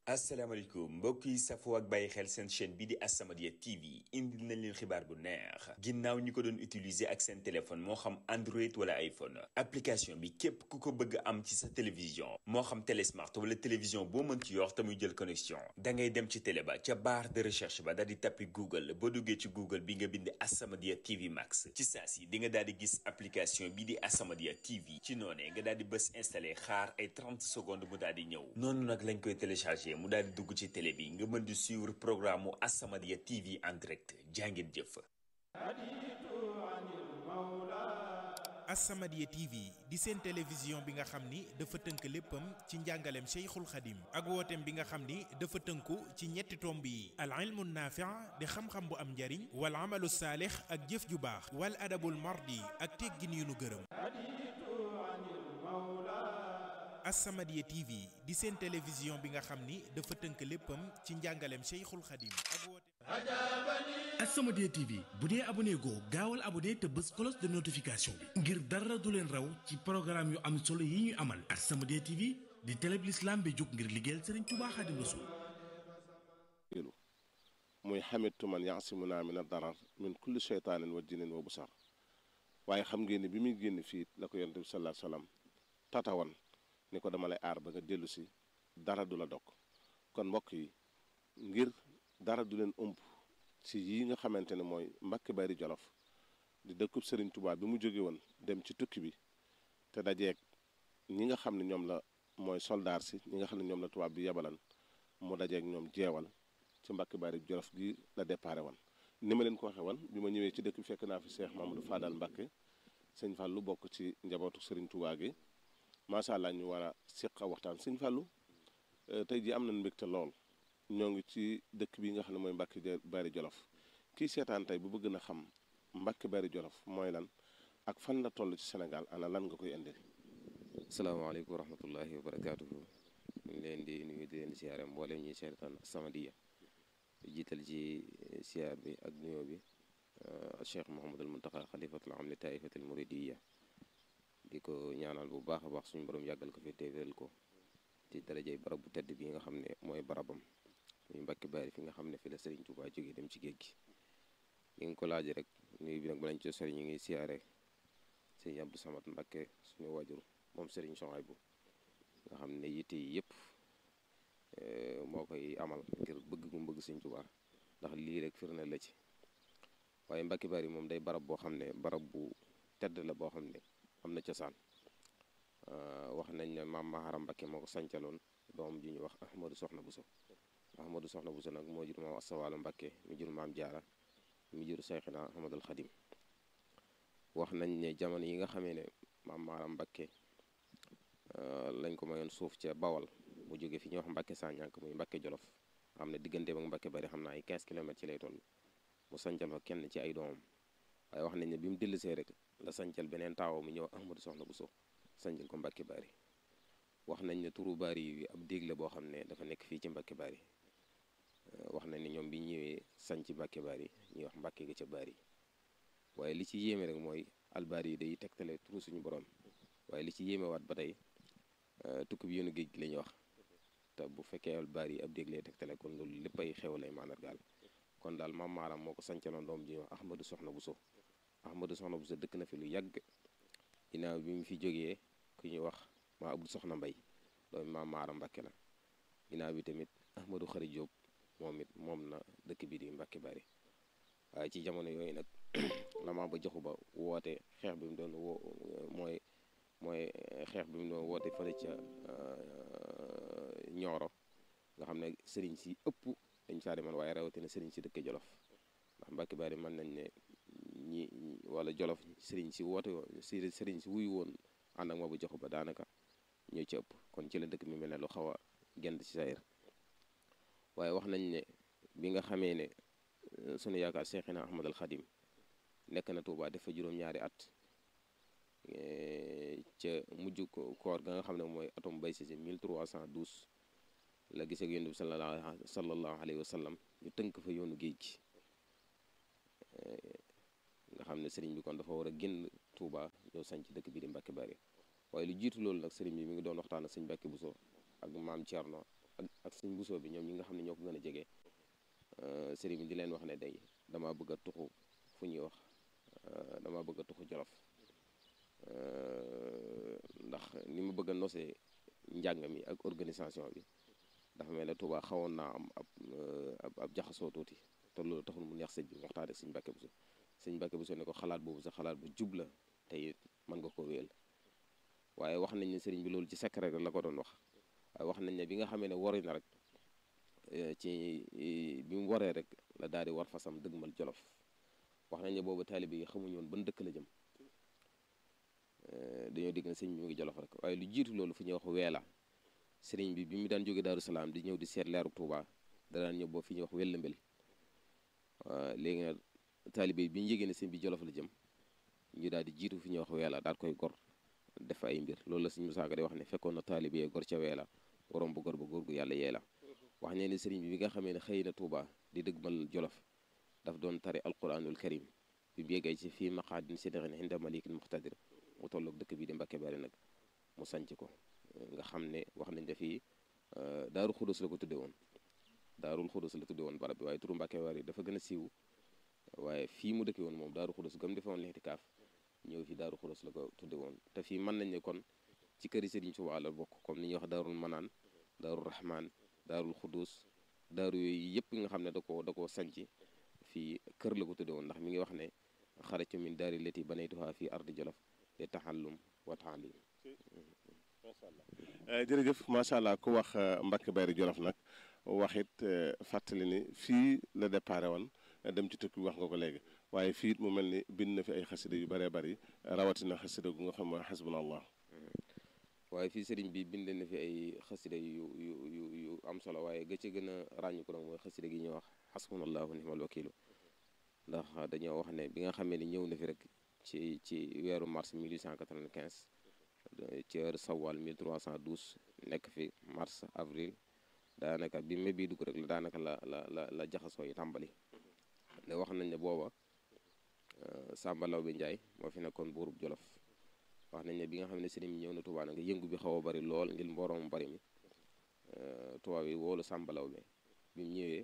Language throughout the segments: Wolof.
asalaamaaleykum mbokk yi safoo ak bàyyi xel seen chaîne bi di As-Samadiyya TV indil nañ leen xibaar bu neex ginnaaw ñi ko doon utiliser ak seen téléphone moo xam Android wala iPhone application bi képp ku ko bëgg am ci sa télévision moo xam télé smart wala télévision boo mën ci yor te muy jël connexion da ngay dem ci télé ba ca barre de recherche ba daal di tappi Google boo duggee ci Google bi nga bind As-Samadiyya TV Max ci saa si di nga daal di gis application bi di As-Samadiyya TV ci noonee nga daal di bës installé xaar ay 30 secondes mu daal di ñëw noonu nag lañ koy téléchargé. mu daal di dugg ci télé bi nga mën di suivre programme mu As-Samadiyya TV en direct jàngeen jëf. As-Samadiyya TV di seen télévision bi nga xam ni dafa tënk léppam ci njàngaleem Cheikhul Khadim ak wooteem bi nga xam ni dafa tënku ci ñetti tomb yi al ilmu naafi' di xam-xam bu am njariñ wal amalu saalix ak jëf ju baax wal adabul mardi ak teggin yu nu gërëm As-Samadiyya TV di seen télévision bi nga xam ni dafa tënk léppam ci njàngaleem Cheikhul Khadim ak woote As-Samadiyya TV bu dee abonné goo gaawal abonné te bës cloche de notification bi ngir dara du leen raw ci programme yu am solo yi ñuy amal As-Samadiyya TV di télé bi l'islam bi jóg ngir liggéeyal Serigne Touba Khadim Rassoul muy xamitu man yaasimuna min ad-darar min kulli sheytaanin wa jinin wa busar waaye xam ngeen ni bi muy génn fii la ko yonent bi sallallahu alayhi wasallam tatawan ni ko dama lay aar ba nga dellu si dara du la dog kon mbokk yi ngir dara du leen ëmb ci yi nga xamante ne mooy Mbàkke Bari Jolof di dëkkub Sëriñ Tuubaa bi mu jóge woon dem ci tukki bi te dajeeg ñi nga xam ne ñoom la mooy soldaar si ñi nga xam ne ñoom la tubaab bi yebalan mu dajeeg ñoom jeewal ci Mbàkke Bari Jolof gi la déparé woon ni ma leen ko waxee woon bi ma ñëwee ci dëkk bi fekk naa fi Seex Mamadou Fadal Mbàkke sëñ Fallu bokk ci njabootu Sëriñ Tuubaa gi macha allah ñu war a seq waxtaan sëñ Fallou tey jii am nañu mbégte lool ñoo ngi ci dëkk bi nga xam ne mooy Mbàkke Bari Jolof kii seetaan tey bu bëgg na xam Mbàkke Bari Jolof mooy lan ak fan la toll ci Sénégal ana lan nga koy indil. asalaamaaleykum wa rahmatullahi wa barakaatuhu ñu ngi leen di nuyu di leen siyaare mboolem ñuy seetaan As-Samadiyya jiital ci siyaar bi ak nuyoo bi Cheikh Mouhamadul Muntaqa xalifatul am li taifatul muridiyya di ko ñaanal bu baax a baax suñu borom yàggal ko fi téewéral ko ci darajay barab bu tedd bi nga xam ne mooy barabam muy Mbàkke Bari fi nga xam ne fi la Serigne Touba jógee dem ci géej gi li nga ko laaj rek nuyu bi nag balañ ci sori ñu ngi siyaare Serigne Abdou Samad Mbàkke suñu wajur moom Serigne Souhaïbou nga xam ne yitte yi yëpp moo koy amal ngir bëgg mu bëgg Serigne Touba ndax lii rek firnde la ci waaye Mbàkke Bari moom day barab boo xam ne barab bu tedd la boo xam ne am na cosaan wax nañ ne maam Maharam Mbakke moo ko sancaloon doom ji ñu wax Ahmadou Soxna Buso Ahmadou Soxna Buso nag moo jur maam Asawaalo Mbakke mi jur maam Jaara mi jur Seyxina Ahmadul Xadim wax nañ ne jamono yi nga xamee ne maam Maharam Mbakke lañ ko mayoon suuf ca Bawal mu jóge fi ñuy wax Mbakke Sañank muy Mbakke Jolof xam ne digganteem ak Mbakke Bari xam naa ay 15 kilomètres ci lay toll mu sancal fa kenn ci ay doomam waaye wax nañ ne bi mu dellusee rek la sancal beneen taawam mu ñëw Ahmadou Soxna Buso sancal ko Mbàkke Bari wax nañ ne turu Bari yi ab déeg la boo xam ne dafa nekk fii ci Mbàkke Bari wax nañ ne ñoom bi ñëwee sanc Mbàkke Bari ñuy wax Mbàkke ga ca Bari waaye li ci yéeme rek mooy albari yi day tegtale turu suñu borom waaye li ci yéeme waat ba tey tukki bi yoonu géej gi la ñuy wax te bu fekkee albari yi ab déeg lay tegtale kon loolu lépp ay xew lay mandargaal kon daal maam maaram moo ko sancaloon doom ji ñuy wax Ahmadou Soxna Buso Ahmadou Soxna Buso dëkk na fi lu yàgg ginnaaw bi mu fi jógee ku ñuy wax maa Abdou Soxna Mbay doomu maam Maara Mbàkke la ginnaaw bi tamit Ahmadou Xari Jóob moom it moom na dëkk bi di Mbàkke Bari waaye ci jamono yooyu nag la maa ba joxu ba woote xeex bi mu doon woo mooy mooy xeex bi mu doon woote fële ca Ñooro nga xam ne sëriñ si ëpp dañ saa demoon waaye rawatina sëriñ si dëkk Jolof ndax Mbàkke Bari mën nañ ne ñi wala Jolof sëriñ si woote si sëriñ si wuyu woon ànd ak ma bu joxu ba daanaka ñoo ci ëpp kon ci la dëkk mi mel ne lu xaw a gent ci sayir waaye wax nañ ne bi nga xamee ne sunu yaakaar Seexina Ahmadul Xadim nekk na Tuubaa dafa juróom-ñaari at ca mujj koor ga nga xam ne mooy atum bay si 1312 la gis ak yonent bi sallallahu sallallahu alayhi wa sallam ñu tënk fa yoonu géej gi nga xam ne sëriñ bi kon dafa war a génn Touba ñëw sañ ci dëkk bi di Mbàkke Bari waaye lu jiitu loolu nag sëriñ bi mi ngi doon waxtaan ak sëñ Mbàkke Buso ak maam Thierno ak ak ak sëñ Bousso bi ñoom ñi nga xam ne ñoo ko gën a jege sëriñ bi di leen wax ne day dama bëgg a tuxu fu ñuy wax dama bëgg a tuxu Jolof ndax ni ma bëgg a nosee njàng mi ak organisation bi dafa mel ne Touba xawoon naa am ab ab ab jaxasoo tuuti te loolu taxul mu neex sëñ bi waxtaan ak sëñ Mbàkke Buso sëñ Mbàkke Buso ne ko xalaat boobu sa xalaat bu jub la te it mën nga ko wéyal waaye wax nañ ne sëriñ bi loolu ci secret la ko doon wax waaye wax nañ ne bi nga xamee ne wari na rek ci bi mu waree rek la daal di war fasam dëgmal Jolof wax nañ ne boobu taalibe yi xamuñu woon ban dëkk la jëm dañoo digg na sëñ bi mu ngi Jolof rek waaye lu jiitu loolu fu ñuy wax weela sëriñ bi bi mu daan jóge Daaru Salaam di ñëw di seet leeru Tuuba da daan ñëw boo fi ñuy wax Wellambel léegi nag taalibe bi ñu yégée ne sëñ bi Jolof la jëm ñu daal di jiitu fi ñuy wax weela daal koy gor def ay mbir loolu la sëñ Musaa Ka di wax ne fekkoon na taalibe yee gor ca weela borom bu gor ba góor gu yàlla yee la wax ne ne sëriñ bi bi nga xamee ne xëy na Tuuba di dëgmal Jolof daf doon tari alquranul karim bi mu yeggee ci fii maqaadin sidqin inda malikin muqtadir mu tolloog dëkk bi di Mbàkke Bari nag mu sanc ko nga xam ne wax nañ ne fii daaru xudus la ko tudde woon daarul xudus la tudde woon barab bi waaye turu Mbàkke Bari dafa gën a siiw waaye fii mu dëkke woon moom daaru xudus gam defe woon lixtikaaf ñëw fi daaru xudus la ko tudde woon te fii mën nañ ne kon ci këri Sëriñ Tuubaa la bokk comme ni ñuy wax daarul manaan daarul rahman daarul xudus daaru yooyu yëpp nga xam ne da koo da koo sanc fii kër la ko tudde woon ndax mi ngi wax ne xarajtu min daari lati banaytuha fii ardi jolof te taxallum wa taalim macha allah jërëjëf macha allah ku wax Mbàkke Bari Jolof nag wax it fàttali ni fii la déparé woon dem ci tukki wax nga ko léegi waaye fii it mu mel ni bind na fi ay xasida yu bëree bëri rawatina xasida gu nga xam mooy xasbuna allah waaye fii sëriñ bi bind na fi ay xasida yu yu yu yu am solo waaye ga ci gën a ràññu ko nag mooy xasida gi ñuy wax xasbunallahu nimal wakilu ndax dañoo wax ne bi nga xamee ni ñëw na fi rek ci ci weeru mars 1895 ci heure sawal 1312 nekk fi mars avril daanaka bi mai bii dugg rek la daanaka la la la la jaxasoo yi tàmbali ne wax nañ ne booba Samba Lawbe Njaay moo fi nekkoon buurub Jolof wax nañ ne bi nga xam ne sëriñ bi ñëw na Tuubaa nag yëngu bi xaw a bari lool ngir mbooroom bari mi tubaab yi woolu Samba Lawbe bi mu ñëwee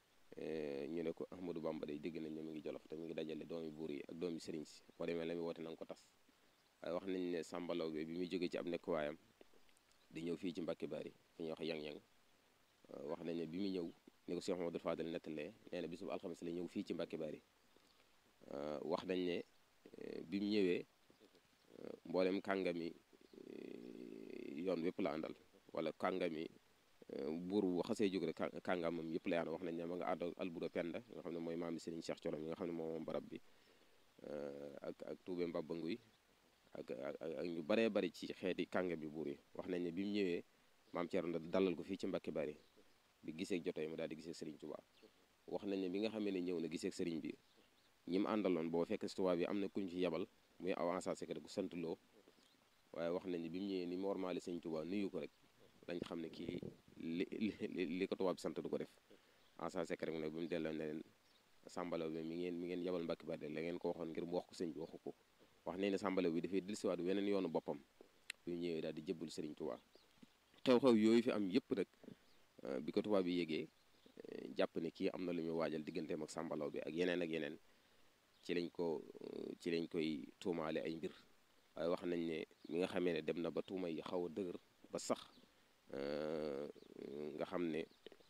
ñu ne ko Ahmadou Bamba day dégg nañ ne mu ngi Jolof te mu ngi dajale doomi buur yi ak doomi sëriñ si boo demee la muy woote na nga ko tas waaye wax nañ ne Samba Lawbe bi muy jógee ci ab nekkuwaayam di ñëw fii ci Mbàkke Bari fi ñuy wax yang-yang wax nañ ne bi mu ñëw ni ko Cheikh Mamadou Fadal nettalee nee na bisub alxames la ñëw fii ci Mbàkke Bari wax nañ ne bi mu ñëwee mboolem kàngami yoon wépp la àndal wala kàngami buur bu xasee jóg rek kàngamam yëpp la àndal wax nañ ne ma nga ànd alburo penda nga xam ne mooy maami Serigne Cheikh Colom yi nga xam ne moom moom barab bi ak ak tuube mbabba nguy ak ak ñu baree bari ci xeeti kàngami buur yi wax nañ ne bi mu ñëwee maam Thierno dalal ko fii ci Mbàkke Bari bi gisee joto yi mu daal di gisee Serigne Touba wax nañ ne bi nga xamee ne ñëw na gisee Serigne bi ñi mu àndaloon boo fekk si Touba bi am na kuñ ci yebal muy avancé secret gu sant loo waaye wax nañ ne bi mu ñëwee ni mu warmaale Serigne Touba nuyu ko rek lañ xam ne kii li li li ko Touba bi sant du ko def avancé secret mu ne bi mu delloo ne leen sàmbalaw bi mi ngeen mi ngeen yebal Mbàkke Bari la ngeen ko waxoon ngir mu wax ko sëñ bi waxu ko wax nañ ne sàmbalaw bi dafay dellusiwaat weneen yoonu boppam bi mu ñëwee daal di jëbbal Serigne Touba xew-xew yooyu fi am yëpp nag bi ko tubaab bi yégee jàpp ne kii am na lu muy waajal digganteem ak sàmbalaw bi ak yeneen ak yeneen ci lañ ko ci lañ koy tuumaale ay mbir waaye wax nañ ne mi nga xamee ne dem na ba tuuma yi xaw a dëgër ba sax nga xam ne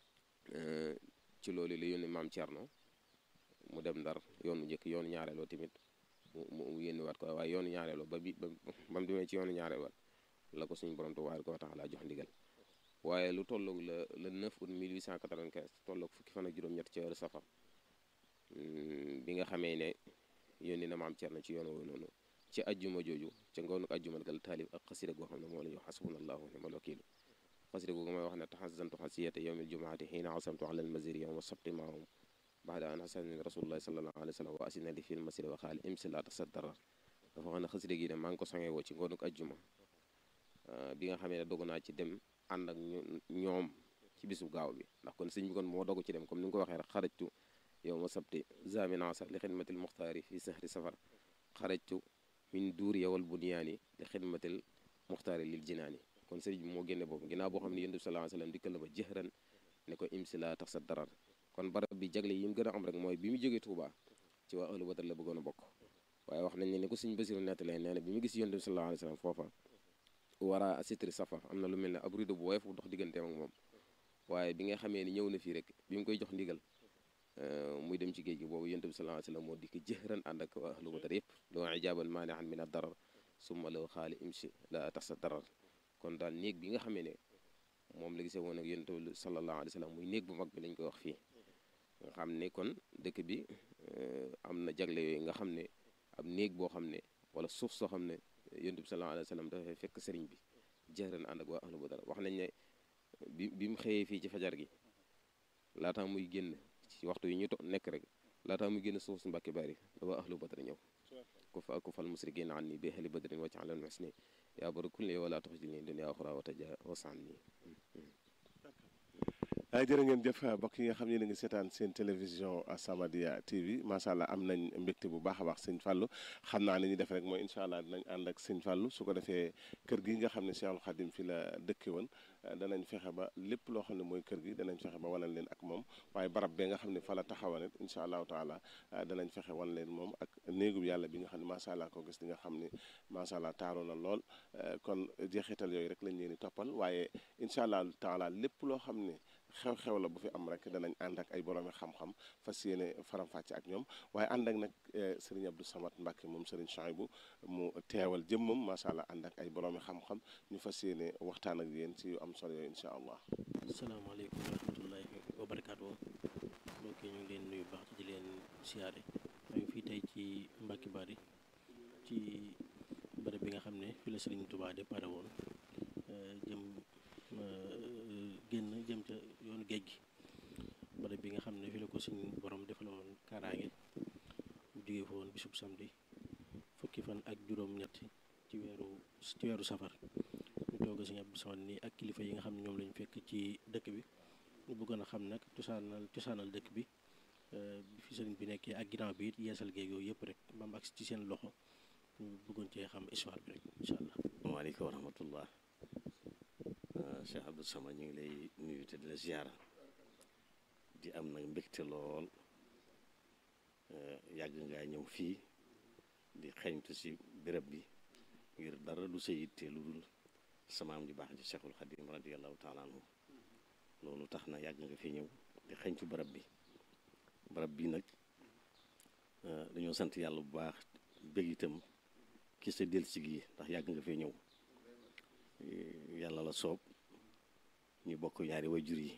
ci loolu la yónni maam Thierno mu dem ndar yoonu njëkk yoonu ñaareeloo tamit mu mu yónniwaat ko waaye yoonu ñaareeloo ba bi ba mu demee ci yoonu ñaareeloo la ko suñu borom tubaab ko tax laa jox ndigal waaye lu tolloog la le 9 août 1895 tolloog fukki fan ak juróom-ñett ci weeru safar bi nga xamee ne yónni na maam Cerno ci yoon woowu noonu ci ajjuma jooju ca ngoonu ajjuma gal taalib ak xasida goo xam ne moo la ñu wax xasbunallahu ni'mal wakiilu xasida googu may wax ne taxasantu xasiyata yowmil jumaati xiina asamtu ala almasiri yowma sabti maahum baxda an xasani rasulullahi sallallahu alayhi wa sallam wa asina li fil masiri wa xaali imsi la tasaddarar dafa wax ne xasida gi ne maa ngi ko sangee woo ci ngoonu ajjuma bi nga xamee ne dogu naa ci dem ànd ak ñoom ci bisu gaaw bi ndax kon sëñ bi kon moo dogu ci dem comme ni nga ko waxee rek xarajtu yow ma sabti zaminasa li xidmatil muxtaari fi sahri safar xarajtu min duur yowal bunyaani li xidmatil muxtaari lil jinaani kon sëriñ bi moo génne boobu ginnaaw boo xam ne yonent bi sallallahu alayhi wasallam dikkal na ba jëxëran ne ko imsi la tax sa darar kon barab bi jagle yi mu gën a am rek mooy bi mu jógee Touba ci waa ahlu badar la bëggoon a bokk waaye wax nañ ne ni ko sëñ Basiru nettalee nee na bi mu gis yonent bi sallallahu alayhi wasallam foofa wara asitri safa am na lu mel ne ab rido bu woyof bu dox digganteem ak moom waaye bi nga xamee ni ñëw na fii rek bi mu koy jox ndigal muy dem ci géej gi boobu yonent bi sallallahu alayhi wasallam moo dikk jëxëran ànd ak waa ahlu badar yëpp loo ijaaban maani'an min ad-darar summa law xaali imsi la tax sa darar kon daal néeg bi nga xamee ne moom la gisee woon ak yonent bi sallallahu alayhi wasallam muy néeg bu mag bi lañ koy wax fii nga xam ne kon dëkk bi am na jagle yooyu nga xam ne ab néeg boo xam ne wala suuf soo xam ne yonent bi sallallahu alayhi wasallam dafay fekk sëriñ bi jëxëran ànd ak waa ahlu badar wax nañ ne bi bi mu xëyee fii ci fajar gi laataa muy génn ci waxtu yi ñu to nekk rek laataa muy génn suuf su mbàkki bari la waa ahlu badar ñëw ku fa ku fal musrikiina an ni bi ahli badrin wacc alal musni yaa bari kulli wala tax jil ni dunya axra wa taja wasan ni ay jërë ngeen jëf mbokk yi nga xam ne a ngi seetaan seen télévision As-Samadiyya TV macha allah am nañ mbégte bu baax a baax sëñ Fallou xam naa ni ñu def rek mooy incha allah dinañ ànd ak sëñ Fallou su ko defee kër gi nga xam ne Cheikhul Khadim fi la dëkke woon danañ fexe ba lépp loo xam ne mooy kër gi danañ fexe ba wanal leen ak moom waaye barab bee nga xam ne fa la taxawoon it incha allahu taala danañ fexe wan leen moom ak néegub yàlla bi nga xam ne macha allah ko gis di nga xam ne macha allah taaru na lool kon jeexital yooyu rek lañ leen di toppal waaye incha allahu taala lépp loo xam ne xew-xew la bu fi am rek danañ ànd ak ay boroomi xam-xam fas yéene faram-fàcce ak ñoom waaye ànd ak nag sëriñ Abdou Samad Mbacke moom sëriñ Chouaïbou mu teewal jëmmam macha allah ànd ak ay boroomi xam-xam ñu fas yéene waxtaan ak yéen ci yu am solo yooyu incha allah. asalaamaaleykum wa rahmatullahi wa barakaatu mbokk yi ñu ngi leen nuyu baax di leen siyaare maa ngi fii tey ci Mbacke Bari ci bërëb bi nga xam ne fi la Sëriñ Touba déparé woon jëm. génn jëm ca yoonu géej gi barab bi nga xam ne fi la ko suñu borom defal woon kaaraange mu jógee fa woon bisub samedi fukki fan ak juróom-ñett ci weeru ci weeru safar ñu toog suñu Abdou Samad nii ak kilifa yi nga xam ne ñoom lañu fekk ci dëkk bi ñu bëggoon a xam nag cosaanal cosaanal dëkk bi bi fi sëriñ bi nekkee ak ginnaaw bi it yeesal géej yooyu yëpp rek ba mu agsi ci seen loxo ñu bëggoon cee xam histoire bi rek incha allah. waaleykum wa rahmatullah Cheikh Abdou Samad ñu ngi lay nuyu te di la ziyaara di am nag mbégte lool yàgg ngaa ñëw fii di xeeñtu si béréb bi ngir dara du sa yitte lu dul samaam ju baax ji Cheikhul Khadim radiyallahu taala anhu loolu tax na yàgg nga fi ñëw di xeeñtu barab bi barab bi nag dañoo sant yàlla bu baax bég itam ki sa delsi gi ndax yàgg nga fi ñëw yàlla la soob ñu bokk ñaari wayjur yi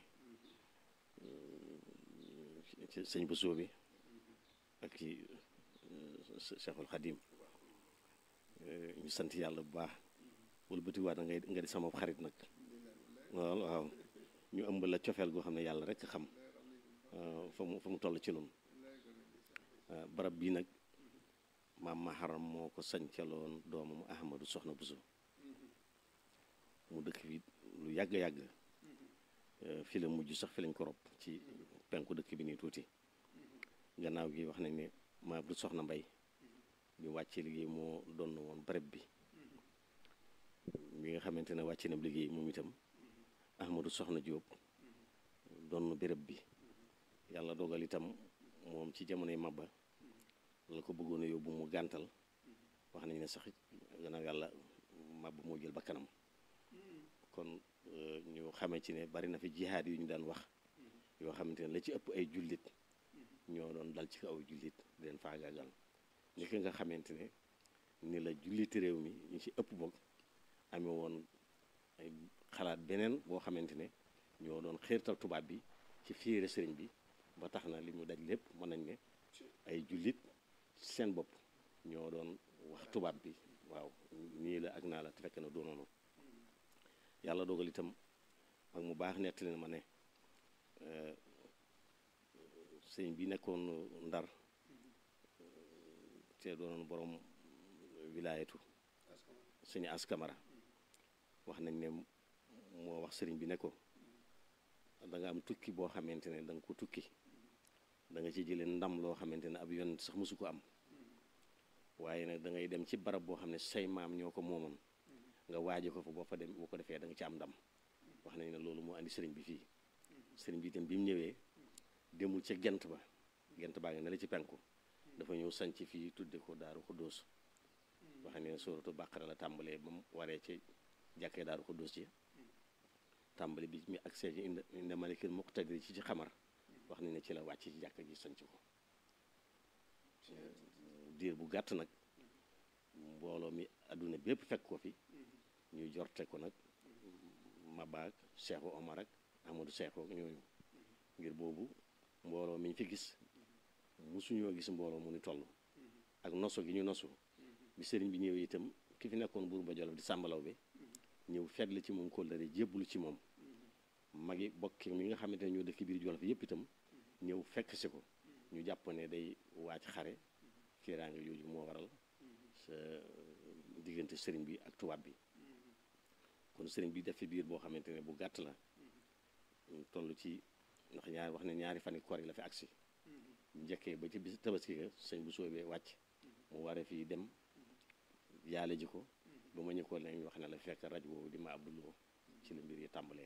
ci sëñ ba soobi ak ci Cheikhul Khadim ñu sant yàlla bu baax wala bëti waat ngay nga di sama xarit nag waaw waaw ñu ëmb la cofeel goo xam ne yàlla rek xam fa mu fa mu toll ci noonu barab bii nag maam maharam moo ko sañcaloon doomam Ahmadu Soxna Buso mu dëkk fi lu yàgg-yàgg fi la mujj sax fi lañ ko rob ci penku dëkk bi nii tuuti gannaaw gi wax nañ ne ma bu soxna mbay bi wàccee liggéey moo doon woon barab bi bi nga xamante ne wàcce na liggéey moom itam ahmadu soxna jóob doon béréb bi yàlla dogal itam moom ci jamonoy mabba la ko bëggoon a yóbbu mu gàntal wax nañ ne sax gannaaw yàlla mabba moo jël ba kanam kon ñu xamee ci ne bari na fi jihaad yu ñu daan wax yoo xamante ne la ci ëpp ay jullit ñoo doon dal ci kaw jullit di leen faagaagal ni ki nga xamante ne ni la julliti réew mi ñu ci ëpp boog amee woon ay xalaat beneen boo xamante ne ñoo doon xiirtal tubaab bi ci fiire sëriñ bi ba tax na li mu daj lépp mën nañ ne ay jullit seen bopp ñoo doon wax tubaab bi waaw nii la ak naa la te fekk na doonoonu yàlla dogal itam ak mu baax nettali na ma ne sëñ bi nekkoon ndar te doonoon borom wilaayatu sëñ askamara wax nañ ne moo wax sëriñ bi ne ko da nga am tukki boo xamante ne da nga ko tukki da nga ci jëlee ndam loo xamante ne ab yoon sax mosu ko am waaye nag da ngay dem ci barab boo xam ne say maam ñoo ko moomoon nga waaje ko fa boo fa dem boo ko defee da nga ci am ndam wax nañ ne loolu moo andi sëriñ bi fii sëriñ bi itam bi mu ñëwee demul ca gent ba gent baa nga ne la ci penku dafa ñëw sanc fii tudde ko daaru xuddoos wax ne sóoratu bàqara la tàmbalee ba mu waree ci jàkkee daaru xuddoos ci tàmbali bi mi accès ci inde inde malikil muqtadir ci ci xamar wax nañ ne ci la wàcc ci jàkka ji sanc ko diir bu gàtt nag mbooloo mi adduna bépp fekk ko fi ñu jorte ko nag mabaak Cheikhu Omar ak Amadou Cheikhu ak ñooñu ngir boobu mbooloo mi ñu fi gis musuñoo gis mbooloo mu ni toll ak nosu gi ñu nosu bi sëriñ bi ñëwee itam ki fi nekkoon buur ba Jolof di sàmbalaw bi ñëw fetli ci moom kóllëre jébbalu ci moom magi bokki mi nga xamante ne ñoo dëkk biir Jolof yépp itam ñëw fekk si ko ñu jàpp ne day waaj xare kiiraange jooju moo waral sa diggante sëriñ bi ak tubaab bi kon sëriñ bi def fi biir boo xamante ne bu gàtt la toll ci ndax ñaari wax ne ñaari fani koor yi la fi agsi njëkkee ba ci bis tabaski ga sëñ bu soobee wàcc mu waree fii dem yaale ji ko ba ma ñu ko lañ wax ne la fekk raj boobu di ma abduloo ci la mbir yi tàmbalee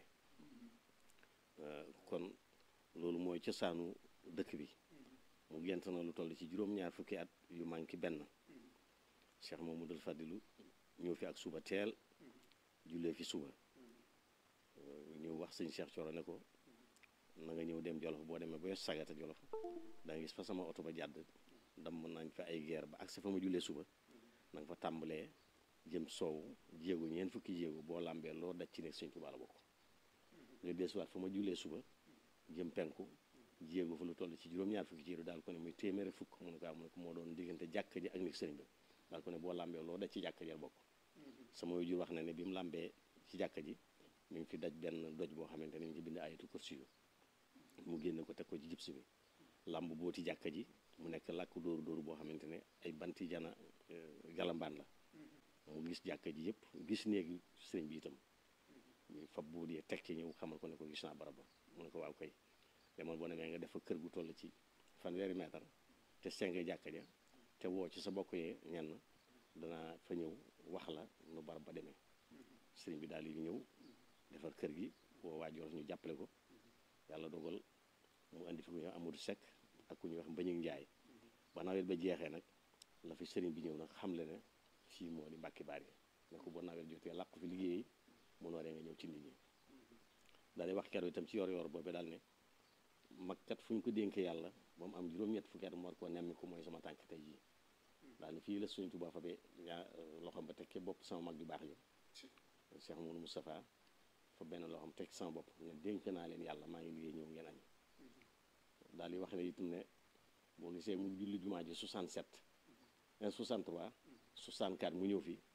kon loolu mooy cosaanu dëkk bi mu gent na lu toll ci juróom-ñaar fukki at yu manqué benn Cheikh Mamadou Fadilu ñëw fi ak suba teel jullee fi suba ñëw wax sëñ Cheikh Coro ne ko na nga ñëw dem Jolof boo demee ba sagata Jolof da nga gis fa sama oto ba jàdd dam nañ fa ay guerre ba ak sa fa ma jullee suba na nga fa tàmbalee jëm soow jéego ñeent fukki jéego boo làmbee loo daj ci nekk sëñ Tuubaa la bokk ñu desuwaat fa ma jullee suba jëm penku jéego fa lu toll ci juróom-ñaar fukki jéego daal ko ne muy téeméeri fukk mu ne ko mu ne ko moo doon diggante jàkk ji ak nekk sëriñ bi daal ko ne boo làmbee loo daj ci jàkk ji la bokk sama jur wax na ne bi mu làmbee ci jàkk ji mi ngi fi daj benn doj boo xamante ne mi ngi ci bind ayatu kursi yu mu génne ko teg ko ci jibsi bi làmb booti jàkka ji mu nekk làkk dóoru dóoru boo xamante ne ay banti jana galambaan la mu gis jàkka ji yëpp gis néegi sëriñ bi itam ñu fab buur yee teg ci ñëw xamal ko ne ko gis naa barab ba mu ne ko waaw koy demal boo demee nga def fa kër gu toll ci fanweeri mètre te senge jàkka ja te woo ci sa bokk yee ñenn danaa fa ñëw wax la nu barab ba demee sëriñ bi daal di ñëw defar kër gi woo waa Jolof ñu jàppale ko yàlla dogal mu indi fi ku ñuy wax Amadou Seck ak ku ñuy wax Mbañik Njaay ba nawet ba jeexee nag la fi sëriñ bi ñëw nag xam le ne fii moo di Mbàkke Baari ne ko boo nawet jotee làqu fi liggéey mu nooree nga ñëw ci nit ñi daal di wax keroog itam ci yor yor boobu daal ne mag kat fu ñu ko dénkee yàlla ba mu am juróom-ñett fukki at mu war koo nemmi ko mooy sama tànk tey jii daal ne fii la suñu Tuubaa fa be ñaa loxoom ba tekkee bopp sama mag ju baax ji Cheikh Mouhamadou Moustapha fa benn loxoom teg sama bopp ne dénk naa leen yàlla maa ngi liggéey ñëw ngeen añ daal di wax ne itam ne boo gisee mu julli jumaa ji 67 63 64 mu ñëw fi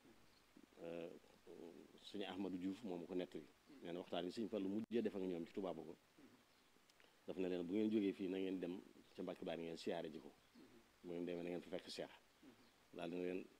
suñu Ahmadou Diouf moom ko nettali nee na waxtaan yi suñu Fallu mujjee def ak ñoom ci Tuubaa ko daf na leen bu ngeen jógee fii na ngeen dem ca Mbàkke Baari ngeen siyaare ji ko bu ngeen demee na ngeen fa fekk Cheikh daal dina leen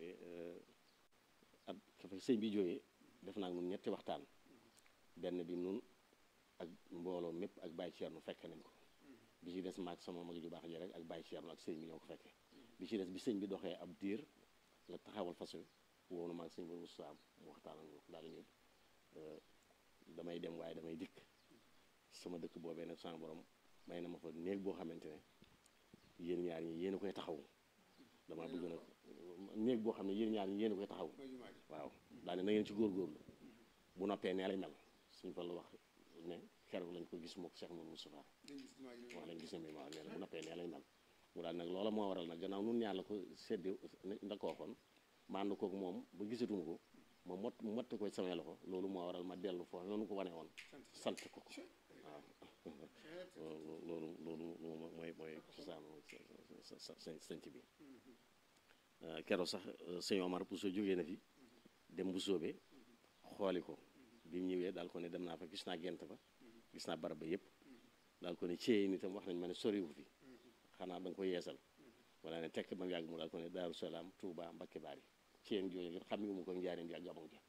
at fa sëñ bi jógee def naa nun ñetti waxtaan benn bi nun ak mbooloo mépp ak Baye Thierno fekke nañ ko bi ci des maag sama mag ju baax ji rek ak Baye Thierno ak sëñ bi ñoo ko fekke bi ci des bi sëñ bi doxee ab diir la taxawal fas wi woonu maag sëñ bi Moussa mu waxtaan ak moom daal ñu damay dem waaye damay dikk sama dëkk boobee nag sama borom may na ma fa néeg boo xamante ne yéen ñaar ñi yéen a koy taxaw dama bëgg nag néeg boo xam ne yéen ñaar ñi yéen a koy taxaw waaw daal ne na ngeen ci góorgóorlu bu noppee nee lay mel suñ fa la wax ne keroog lañ ko gis mook Cheikh Mouhamadou Moustapha wax lañ gis ne waaw nee na bu noppee nee lay mel mu daal nag loola moo waral nag gannaaw nun ñaar la ko seddi nda ko waxoon ma ànd kook moom ba gisatuma ko ma mot motte ko samay loxo loolu moo waral ma dellu foofu noonu ko wane woon sant ko ko waaw loolu loolu loolu mooy mooy cosaanu sanc bi keroog sax sëñ Omar Bousso jógee na fi dem bu soobee xooli ko bi mu ñëwee daal ko ne dem naa fa gis naa gent ba gis naa barab ba yëpp daal ko ne ceey ni tam wax nañ ma ne soriwu fi xanaa da nga ko yeesal wala ne tekk ba mu yàgg mu daal ko ne Daaru Salaam Touba Mbakke Baari ceeyam jooju ngir xam nga mu ko njaareem bi ak gabon ja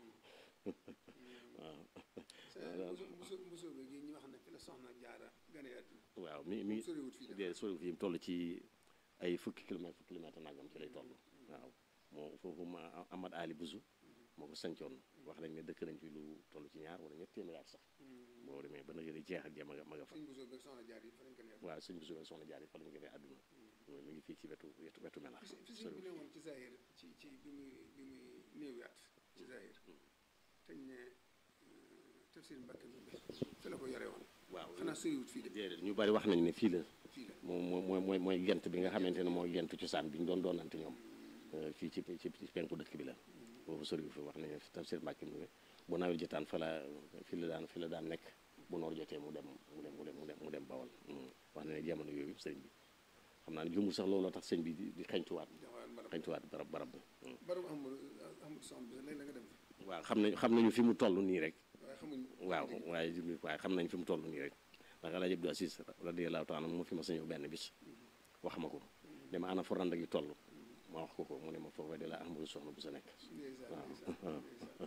waaw mi mi dee soriwut fi mu toll ci ay fukki kilomètre fukki kilomètre nangam ci lay toll waaw moo foofu ma Amad Ali Busu moo ko sancoon wax nañ ne dëkk nañ fi lu toll ci ñaar wala ñetti téeméeri at sax boo demee ba nag yéen jeex ak ma nga ma nga fa waaw sëñ bi soxna soxna jaar yi fa lañ gënee àdduna mi ngi fii ci wetu wetu wetu melax fi sëñ bi ne woon ci Zahir ci ci bi muy bi muy néewiyaat ci Zahir teñ ne tafsir Mbàkke bi fi la ko yore woon waaw xanaa soriwut fii de déedéet ñu bari wax nañ ne fii la fii la moom mooy mooy mooy gent bi nga xamante ne mooy gent cosaan bi ñu doon doonante ñoom fii ci ci ci penku dëkk bi la boobu soriwut fi wax nañ ne tafsir Mbàkke bi bu nawet jotaan fa la fi la daan fi la daan nekk bu noor jotee mu dem mu dem mu dem mu dem mu dem bawal wax na ne jamono yooyu sëñ bi xam naa ne jumul sax looloo tax sëñ bi di di xeñtuwaat xeñtuwaat barab barab bi barabu Amadou Amadou Samb bi léegi la nga dem fi waaw xam nañ xam nañu fi mu toll nii rek waaye xamuñ waaw waaye jumul waaye xam nañ fi mu toll nii rek ndax El Hadj Abdou Aziz radiyallahu taala moo fi ma sa ñëw benn bis wax ma ko ne ma ana fu rand gi toll ma wax ko ko mu ne ma foofu de la Amadou soxna bu sa nekk ndeysaan ndeysaan ndeysaan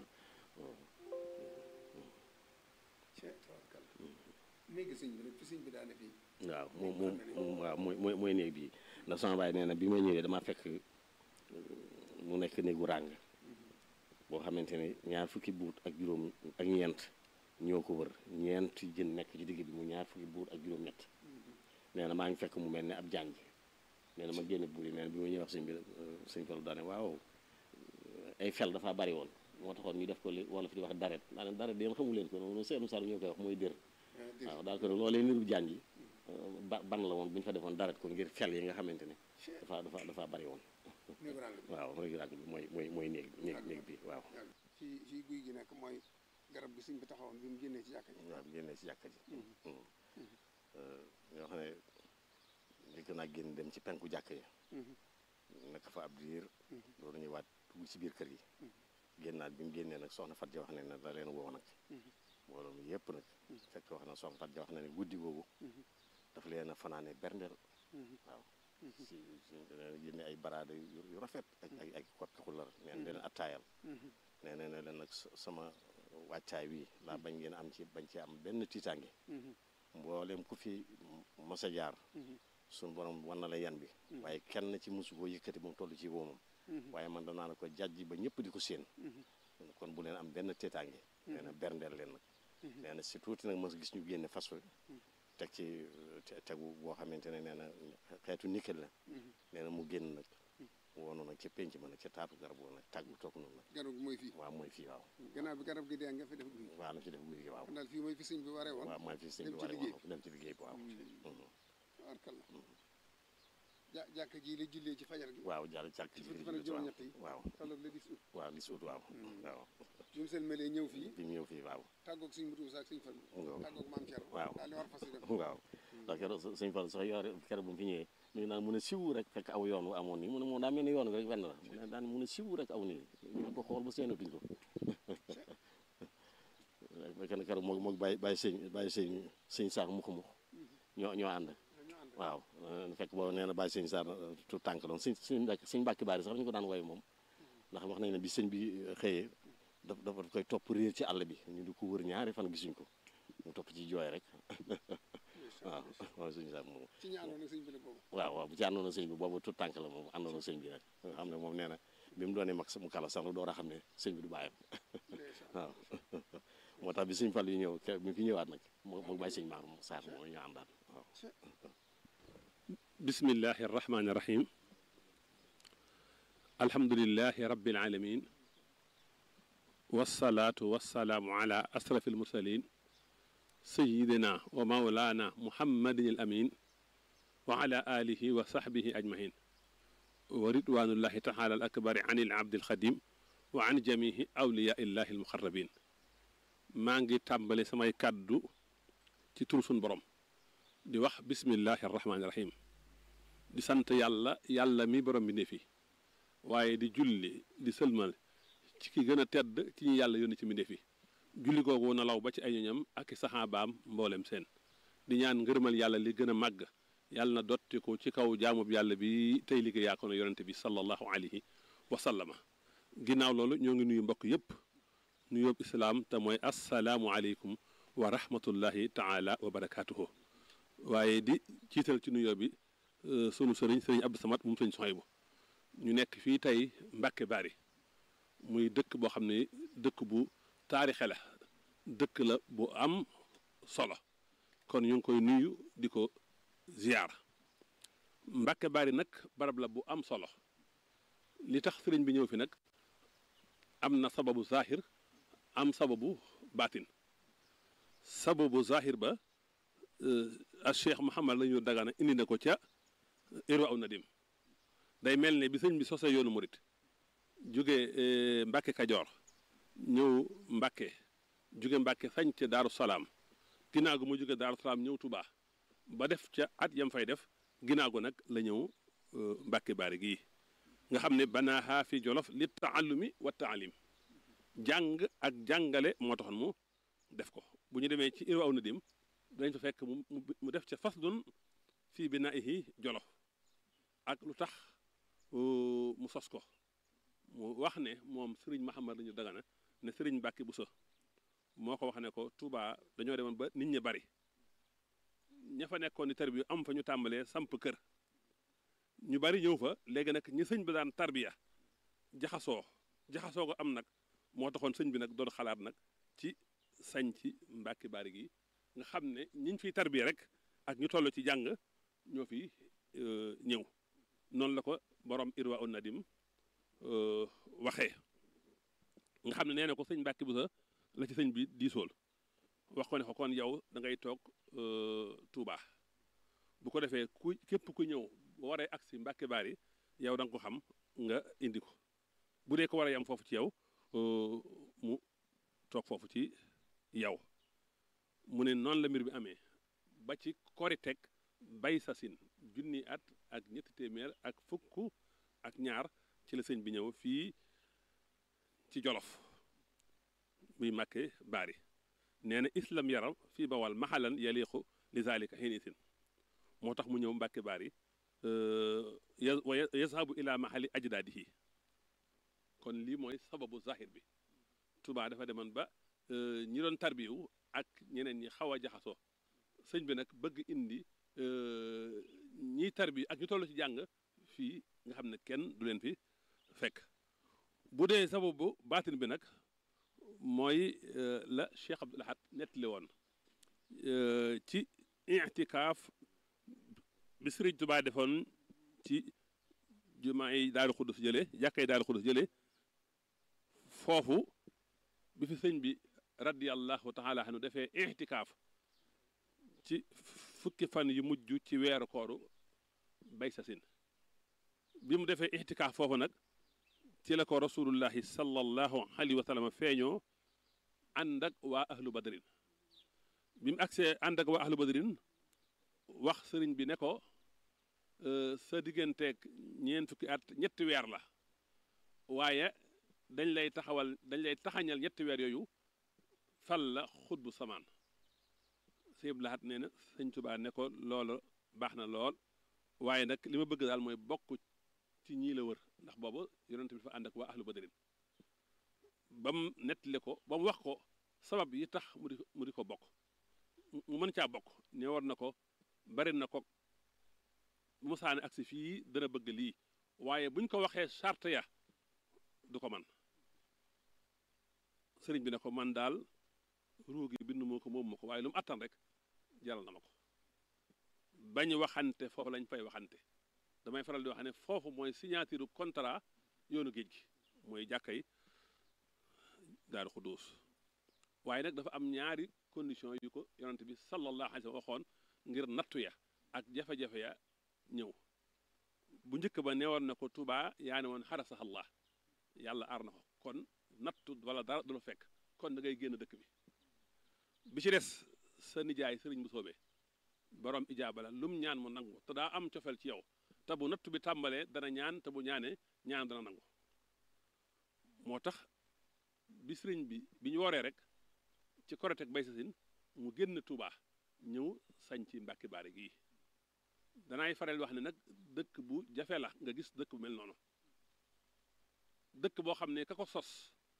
Cheikh tabarkalla néegi sëñ bi nag fi sëñ bi daane fii waaw moom moom moom waaw mooy mooy mooy néeg bii ndax sama baay nee na bi ma ñëwee dama fekk mu nekk néegu ràng boo xamante ne ñaar fukki buut ak juróom ak ñeent ñoo ko wër ñeent jën nekk ci digg bi mu ñaar fukki buut ak juróom-ñett nee na maa ngi fekk mu mel ne ab jànj nee na ma génne buur yi nee na bi ma ñëw wax sëñ bi sëñ Fallu daane waaw ay fel dafa bari woon moo taxoon ñu def ko li wala fi di wax daret daa ne daret yéen xamu leen ko noonu seenu sar ñoo koy wax mooy dër waaw daal ko ne loolee niru jànj yi ba ban la woon bu ñu fa defoon daret ko ngir fel yi nga xamante ne dafa dafa dafa bari woon néegu ràng bi waaw mooy ràgg bi mooy mooy mooy néeg néeg néeg bi waaw yàgg fii fii guy gi nekk mooy garab gi sëñ bi taxawoon bi mu génnee ci jàkka ji waaw génnee si jàkka ji ñoo xam ne njëkk naa génn dem ci penku jàkka yi nekk fa ab diir loolu ñuy waat dugg ci biir kër yi génnaat bi mu génnee nag soxna Fatou wax ne ne da leen woo nag mbooloo mi yëpp nag fekk wax na soxna Fatou wax na ne guddi googu dafa leen a fanaane berndeel waaw si si génne ay baraade yu yu rafet ak ay ay koppi xular neen leen attaayal nee na ne leen nag sama wàccaay wi laa bañ ngeen am ci bañ ci am benn tiitaange mboolem ku fi mos a jaar suñu borom wan na la yan bi waaye kenn ci mosu koo yëkkati moom toll ci woomam waaye man danaa la ko jàjji ba ñëpp di ko séen kon bu leen am benn tiitaange nee na berndeel leen nag nee na si tuuti nag mos gis ñu génne fas wa teg ci tegu boo xamante ne nee na xeetu nikkel la nee na mu génn nag woonu nag ca penc ma nag ca taatu garab woon nag tàggu toog noonu nag garab gi mooy fii waaw mooy fii waaw gannaaw bi garab gi dee nga fi def guy waaw na fi def guy gi waaw kon daal fii mooy fi sëñ bi waree woon waaw mooy fi sëñ bi dem ci waree liggéey woon dem ci liggéey bi waaw tabarkalla ja jàkka ji la jullee ci fajar gi waaw jàll càkk ci ji fukki fan ak juróom-ñett yi waaw tolloog le 10 août waaw li suut waaw waaw bi mu seen melee ñëw fii bi mu ñëw fii waaw tàggoog sëñ Mutu Musaa ak sëñ Fallu Waaw. tàggoog maam Cerno Waaw. daal di war fas yi dem waaw ndax keroog s- sëñ Fall sax yore keroog bu mu fi ñëwee mi ngi naan mun a siwu rek fekk aw yoon wu amoon nii mu ne moom daa mel ni yoon wi rek wenn la mu ne daan mun a siwu rek aw nii ñu ko xool ba seenatuñ ko kenn keroog moog moog bàyyi bàyyi sëñ bàyyi sëñ sëñ saak mux mux ñoo ñoo ànd ñoo ànd waaw euh, fekk boobu nee na bàyyi sëñ saar tout tànk doon sëñ sëñ mbàkk sëñ mbàkki baari sax ñu ko daan woy moom ndax wax nañ ne bi sëñ bi xëyee daf dafa koy topp réer ci àll bi ñu di ko wër ñaari fan gisuñ ko mu topp ci jooy rek waaw waaw sëñ saar moom ci ñi àndoon ak sëñ bi la boobu waaw waaw bu ci àndoon na sëñ bi boobu tout tànk la moom àndoon na sëñ bi nag nga xam ne moom nee na bi mu doonee mag mu kala sax la door a xam ne sëñ bi du bàyyam ndeysaan waaw moo tax bi sëñ Fall yu ñëw ke bi fi ñëwaat nag moo moo bàyyi sëñ Maam Saar moom ñu àndaan waaw bismillahi irrahmani irrahim alhamdulilahi rabbil alamin wasalaatu wasalaamu ala asrafi almursalin sayidina wa maulana muhammadin al amin wa ala alihi wa sahbihi ajmain wa ridwanullahi taala al akbari an il abdi alxadim wa an jamihi awliya illahi almuqarrabin maa ngi tàmbale samay kàddu ci tur sun borom di wax bismillahi irrahmani irrahim di sant yàlla yàlla mi borom bi ne fi waaye di julli di sëlmal ci ki gën a tedd ci ñi yàlla yónni ci mbindéef yi julli googu na law ba ci ay ñoñam ak i saxaabaam mboolem seen di ñaan ngërëmal yàlla li gën a màgg yàlla na dotti ko ci kaw jaamub yàlla bi tey liggéey yaa ko na yonente bi sallallahu alayhi wa sallama ginnaaw loolu ñoo ngi nuyu mbokk yépp nuyoob islaam te mooy assalaamu aleykum wa rahmatullahi taala wa barakaatuhu waaye di ciital ci nuyoo bi sunu sëriñ sëriñ Abdou Samad moom sëriñ Sohaybu ñu nekk fii tey Mbàkke Bari muy dëkk boo xam ne dëkk bu taarixe la dëkk la bu am solo kon ñu ngi koy nuyu di ko ziyaar Mbàkke Bari nag barab la bu am solo li tax sëriñ bi ñëw fi nag am na sababu zahir am sababu baatin sababu zahir ba a cheikh Mouhamad la ñu dagana indi na ko ca irwa aw nadim day mel ne bi sëñ bi sosee yoonu murit jóge Mbàkke Kajoor ñëw Mbàkke jóge Mbàkke sañ ca Daaru Salaam ginnaaw gu mu jóge Daaru Salaam ñëw Tubaa ba def ca at yam fay def ginnaaw gu nag la ñëw Mbàkke Bari gii nga xam ne banaaha fi jolof li taallumi wa taalim jàng ak jàngale moo taxoon mu def ko bu ñu demee ci irwa aw nadim dañ fa fekk mu mu def ca faslun fii binaihi jolof ak lu tax mu sos ko mu wax ne moom sëriñ Mahamad lañu dagana ne sëriñ Mbàkke Buso moo ko wax ne ko Touba dañoo demoon ba nit ñi bari ña fa nekkoon di tarbiya am fa ñu tàmbalee samp kër ñu bari ñëw fa léegi nag ñi sëñ bi daan tarbiya jaxasoo jaxasoo ko am nag moo taxoon sëñ bi nag doon xalaat nag ci sañ ci Mbàkke Bari gi nga xam ne ñiñ fiy tarbiya rek ak ñu toll ci jàng ñoo fi ñëw noonu la ko borom irwa un nadim waxee nga xam ne nee na ko sëñ Mbàkke Buso la ci sëñ bi diisool wax ko ne ko kon yow da ngay toog Touba bu ko defee ku képp ku ñëw bu waree agsi Mbàkke Bari yow da nga ko xam nga indi ko bu dee ko war a yam foofu ci yow mu toog foofu ci yow mu ne noonu la mbir bi amee ba ci Koriteg bay sasin junni at ak ñetti téeméer ak fukk ak ñaar ci la sëñ bi ñëw fii ci Jolof muy Mbàkke Bari nee na islam yaram fii bawal maxalan yaliqu li zalika xinisin moo tax mu ñëw Mbàkke Bari wa yazhabu ila mahali ajdaadihi kon lii mooy sababu zahir bi Touba dafa demoon ba ñi doon tarbiyu ak ñeneen ñi xaw a jaxasoo sëñ bi nag bëgg indi ñiy tarbiyu ak ñu toll ci jàng fii nga xam ne kenn du leen fi fekk bu dee sababu baatin bi nag mooy la Cheikh Abdoul Ahad nettali woon ci itikaaf bi Sëriñ Tuubaa defoon ci jumaa yi Daaru Xuddus jële jàkkay Daaru Xuddus jële foofu bi fi sëñ bi radiyallahu taala anhu defee itikaaf ci fukki fan yu mujj ci weeru kooru bay sasin bi mu defee itikaaf foofu nag ci la ko rasulullahi sallallahu alayhi wa sallam feeñoo ànd ak waa ahlu badrin bi mu agsee ànd ak waa ahlu badrin wax sëriñ bi ne ko sa digganteeg ñeent fukki at ñetti weer la waaye dañ lay taxawal dañ lay taxañal ñetti weer yooyu fal la xutbu samaan sëñ laxat nee na sëñ Tuubaa ne ko loolu baax na lool waaye nag li ma bëgg daal mooy bokk ci ñii la wër ndax boobu yonent bi dafa ànd ak waa ahlu badrin ba mu nettali ko ba mu wax ko sabab yi tax mu di mu di ko bokk mu mën caa bokk ne war na ko bari na ko bu mu saane agsi fii dana bëgg lii waaye buñ ko waxee charte ya du ko man sëriñ bi ne ko man daal ruugi bind moo ko moom ma ko waaye lu mu attan rek jaral na ma ko bañ waxante foofu lañ fay waxante damay faral di wax ne foofu mooy signature contrat yoonu géej gi mooy jàkka yi daaru xudduus waaye nag dafa am ñaari condition yu ko yonante bi sallallahu alayhi wa sallam waxoon ngir nattu ya ak jafe-jafe ya ñëw bu njëkk ba neewoon na ko tubaa yaa ne woon xarasax allah yàlla aar na ko kon nattu wala dara du la fekk kon da ngay génn dëkk bi bi ci des sa nijaay sëriñ bu soobee borom ijaaba la lum ñaan mu nangu te daa am cofeel ci yow te bu nattu bi tàmbalee dana ñaan te bu ñaanee ñaan dana nangu moo tax bi sëriñ bi bi ñu wooree rek ci korotek bay sasin mu génn Touba ñëw sañ ci Mbàkke Baari gii danaay faral wax ne nag dëkk bu jafe la nga gis dëkk bu mel noonu dëkk boo xam ne ka ko sos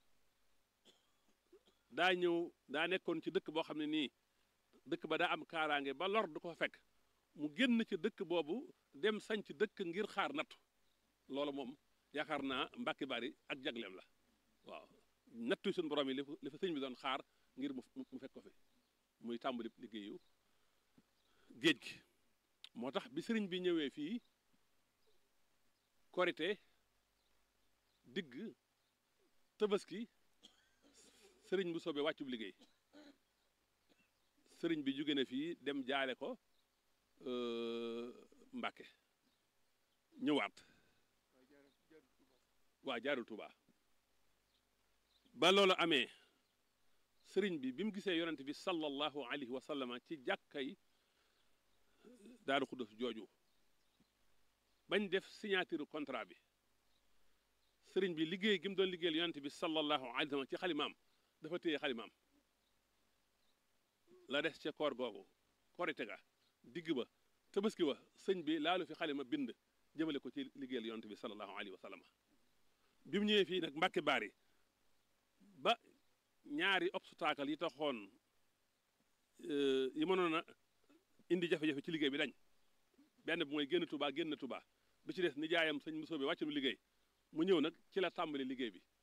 daa ñëw daa nekkoon ci dëkk boo xam ne nii dëkk ba daa am kaaraange ba lor du ko fekk mu génn ci dëkk boobu dem sañ ci dëkk ngir xaar nattu loolu moom yaakaar naa Mbàkke Bari ak jagleem la waaw nattu suñu borom yi li fa li fa sëñ bi doon xaar ngir mu mu fekk ko fi muy tàmbali liggéeyu géej gi moo tax bi sëriñ bi ñëwee fii korite digg tabaski sëriñ bu soobee wàccub liggéey sëriñ bi jóge na fii dem jaale ko Mbàkke ñëwaat waa jaarul Tuubaa ba loolu amee sëriñ bi bi mu gisee yonent bi sallallahu alayhi wa sallama ci jàkkay Daaru Xuddos jooju bañ def signature contrat bi sëriñ bi liggéey gi mu doon liggéeyal yonent bi sallallahu alayhi wa sallam ci xalimaam dafa téye xalimaam la des ca koor googu korite ga digg ba tabaski wa sëñ bi laalu fi xalima bind jëmale ko ci liggéeyal yonent bi sallallahu alayhi wa sallam bi mu ñëwee fii nag mbàkke baari ba ñaari obstacle yi taxoon yi mënoon a indi jafe-jafe ci liggéey bi dañ benn bi mooy génn Touba génn Touba bi ci des nijaayam sëñ Muso bi wàccu liggéey mu ñëw nag ci la tàmbali liggéey bi